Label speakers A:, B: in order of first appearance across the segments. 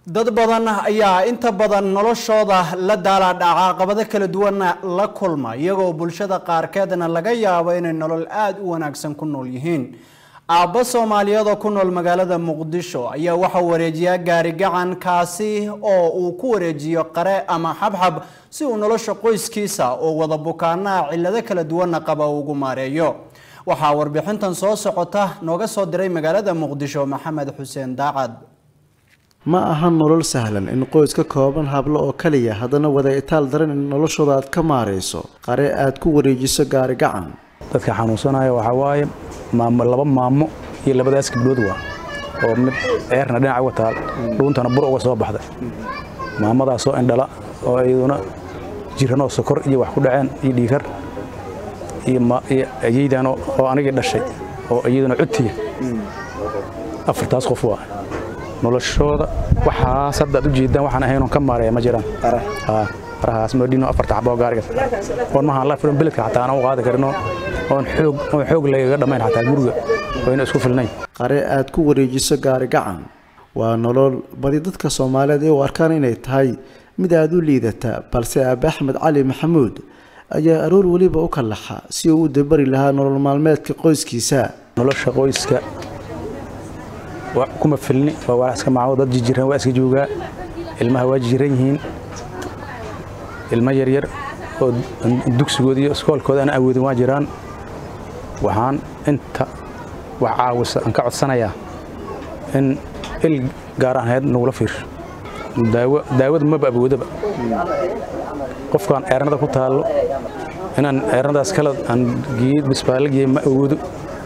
A: dad badan ayaa inta badan noloshooda la daalaadhaca caqabado kala duwanna la kulma iyagoo bulshada qaarkeedna laga yaabo inay nolol aada u wanaagsan ku nool yihiin aabbo soomaaliyeed oo ku nool magaalada muqdisho ayaa waxaa wareejiyaa gaari gacan kaasi oo uu ku wareejiyo qare ama xabxab si uu nolosha qoyskiisa oo wada bukaanaha cillado kala duwanna qaba ugu maareeyo waxaa warbixintan soo socota nooga soo diray magaalada muqdisho maxamed xuseen daacad
B: ma aha nolol sahlan in qoys ka kooban hablo oo kaliya haddana wada itaal daran in noloshooda aad ka maarayso qare aad ku wareejiso gaari gacan
C: dadka xanuunsanaya waxaa waaye maamo laba maamo iyo labadaas gabdhood waa oo mid ceerna dhinaca uga taal dhuuntana bur uga soo baxday maamadaasoo indhala oo iyaduna jiranoo sokor iyo wax ku dhaceen iyo dhiikar iyo ayeydan oo anigii dhashay oo iyaduna codtiya afartaas qof waa noloshooda waxaas hadda ad u jeedaan waxaan ahaynon ka maareeya ma jiraan qarahaas moodhino afarta xaboo gaariga oon mahaan la filan beledka xataa aan u qaadi karino oon xoog oon xoog lagaga dhammayn xataa guriga wayna isku filnayn
B: qare aad ku wareejiso gaari gacan waa nolol badi dadka soomaaliyeed ay u arkaan inay tahay mid aada u liidata balse aabe axmed cali maxamuud ayaa aroor weliba u kallaxa si uu u dabari lahaa nolol maalmeedka qoyskiisa
C: nolosha qoyska kuma filni waa waa iska macawo dad jijiran waa iska joogaa ilmaha waa jijiran yihiin ilmo yaryar oo dugsigooda iyo iskoolkooda aan awoodin waa jiraan waxaan inta wax caawisa aan ka codsanayaa in il gaar ahayd nagula fiirsho daawada maba awoodaba qofkaan ceernada ku taallo inaan ceernadaas kala aan bisbaalla geeye ma awoodo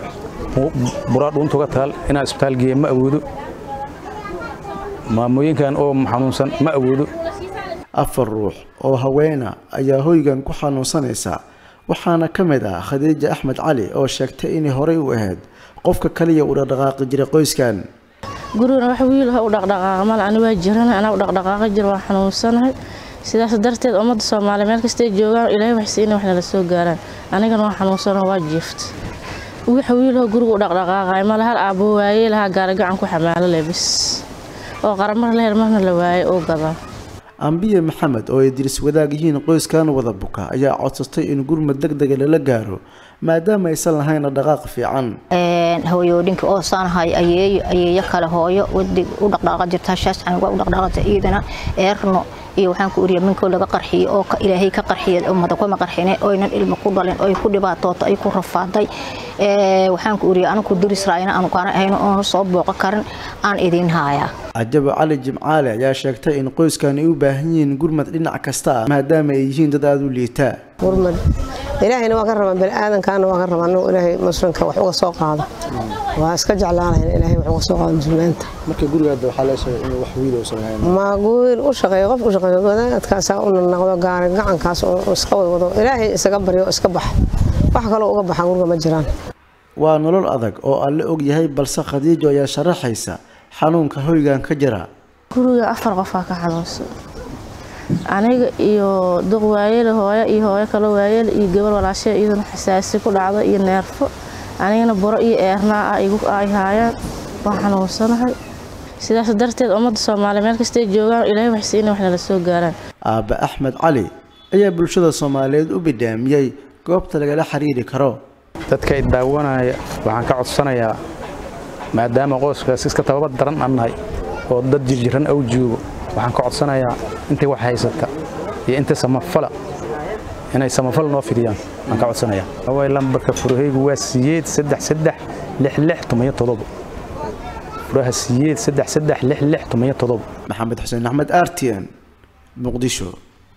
C: buraa dhuuntuga taal inaan isbitaal geeye ma awoodo maamooyinkan oo xanuunsan ma awoodo
B: afar ruux oo haweena ayaa hoygan ku xanuunsanaysa waxaana ka mid ah khadiija axmed cali oo sheegtay inay horey u ahayd qofka kaliya uu dhaqdhaqaaqi jiray qoyskan
D: gurigana wax wiilha u dhaqdhaqaaqa mal ani waa jirana anaa u dhaqdhaqaaqa jira waa xanuunsanahay sidaas darteed ummadda soomaaliya meel kastay joogaan ilaahay waxsi inay waxna la soo gaaraan anigana waa xanuunsano waa jiifta wax wiilho guriga u dhaqdhaqaaqay male hal aabbo waayey lahaa gaarigacan ku xamaalo lebis oo qaramar la hel marna la waayey oo gadaa
B: ambiye maxamed oo ay diris wadaag yihiin qoyskan wada buka ayaa codsatay in gurmad deg dega lala gaaro maadaama aysan lahayn dhaqaaq fiican
E: hooyooyinka oo saanahay ayeeyo ayeeyo kale hooyo wadig u dhaqdhaaqa jirta shaascan waa u dhaqdhaaqata iidana eerno iyo waxaan ku uriya minkoo laga qarxiyey oo ilaahay ka qarxiyay ummada kuma qarxine oynan ilmo ku dhalin oy ku dhibaatooto ay ku rafaaday waxaan ku uriya anigu diris raayna aanu kaana ahayn oon soo booqo karin aan idiin haayaa
B: cajabo cali jimcaale ayaa sheegtay in qoyskan ay u baahan yihiin gurmad dhinac kasta ah maadaama ay yihiin dad aada u liitaa
F: gurmad ilaahayna waa ka rabaan baniaadankaana waa ka rabaa anigu ilaahay muslimka wax uga soo qaado waa iska jeclaanayn ilaahay wax uga soo qaado muslimiinta
B: marka gurigaada waxaa la sheegay in wax wiil uusan lahayn
F: ma wiil u shaqeeyo qof u shaqeeyo wadaadkaasaa u naqdo gaari gacankaas oo iska wadwado ilaahay isaga baryo iska bax wax kaloo uga baxa guriga ma jiraan
B: waa nolol adag oo alle og yahay balse khadiijo ayaa sharaxaysa xanuunka hoygan ka jira
D: guriga afar qofaa ka xanuunsan aniga iyo duq waayele hooyo iyo hooyo kale waayele iyo gabar walaashee iyaduna xasaasi ku dhacda iyo neerfo anigana buro iyo eernaa ah igu ay haayaan waa xanuunsanahay sidaas darteed ummadda soomaaliya meel kastay joogaan ilaahay waxsi inay waxna la soo gaaraan
B: aabbe axmed cali ayaa bulshada soomaaliyeed u bidhaamiyey goobta lagala xiriiri karo
C: dadka i daawanaya waxaan ka codsanayaa maadaama qoyskaas iska tababad daran aan nahay oo dad jirjiran aw joogo waxaan ka codsanayaa intay wax haysata iyo intay samafala inay samafal noo fidiyaan waan ka codsanayaa away lambarka furahaygu waa siyeed saddex saddex lix lix tomiyo todobo furaha siyeed saddex saddex lix lix tomiyo todobo
B: maxamed xuseen axmed r t n muqdisho